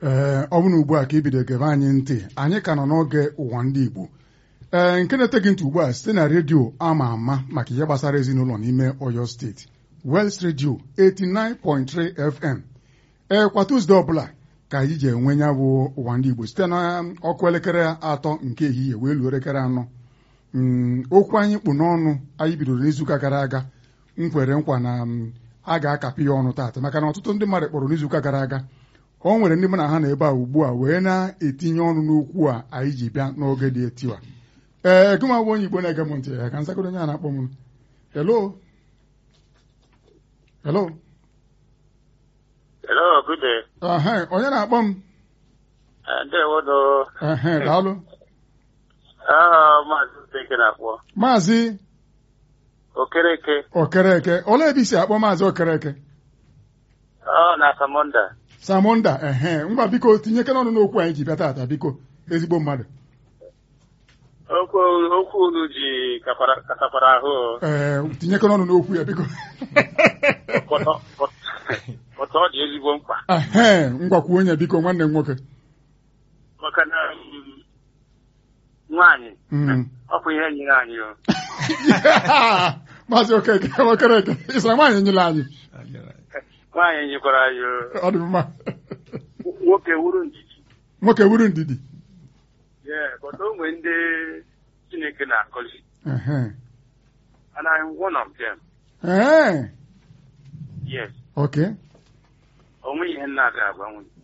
ee ọ bụrụ ugbu a ka ibido gebe anyị ntị anyị ka nọ n'oge ụwa ndị Igbo ee nke na-ete gị ntị ugbu a site na redio ama ama maka ihe gbasara ezinụlọ n'ime Oyo steeti West Radio 89.3 FM ee kwa Tuzdee ọbụla ka anyị ji enwe ya bụ ụwa ndị Igbo site na ọkụ elekere atọ nke ehihie wee luo elekere anọ okwu anyị kpụ n'ọnụ anyị bidoro n'izuụka gara aga m kwere nkwa na a ga-akapị ya ọnụ taata maka na ọtụtụ ndị mmadụ kpọrọ n'izuụka gara aga o nwere ndị mụ na ha na ebe a ugbu a wee na-etinye ọnụ n'okwu a anyị ji bịa n'oge dị etiwa ee gụma bụ onye Igbo na-ege m ntị ya ka nsakodo onye a na-akpọ m hello hello Hello, good day. ehe onye na-akpọ m Uh, ndewo do. ehe daalụ Ah, maazị Okeke na-akpọ. maazị Okereke. okereke olee ebe isi akpọ maazị okereke Ọ na Samonda. samonda ehe ngwa biko tinyekere ọnụ n'okwu anyị ji bịa taata biko ezigbo mmadụ Okwu okwu unu ji kapara katakwara ahụ. ee tinyekere ọnụ n'okwu ya biko Pọtọ pọtọ ọ dị ezigbo mkpa. ehe ngwakwu onye biko nwanne m nwoke Maka na mm, nwaanyị Mm. ọ bụ ihe nyere anyị o. maazị okeke okereke ịsara nwaanyị nyere anyị Nwaanyị nyekwara anyị o. ọ dị mma Nwoke wuru ndidi. nwoke wuru ndidi Yeah, but o nwere ndị Chineke na-akọzi. ehe And I'm one of them. ee Yes. oke O nweghị ihe nna ga-agbanwe.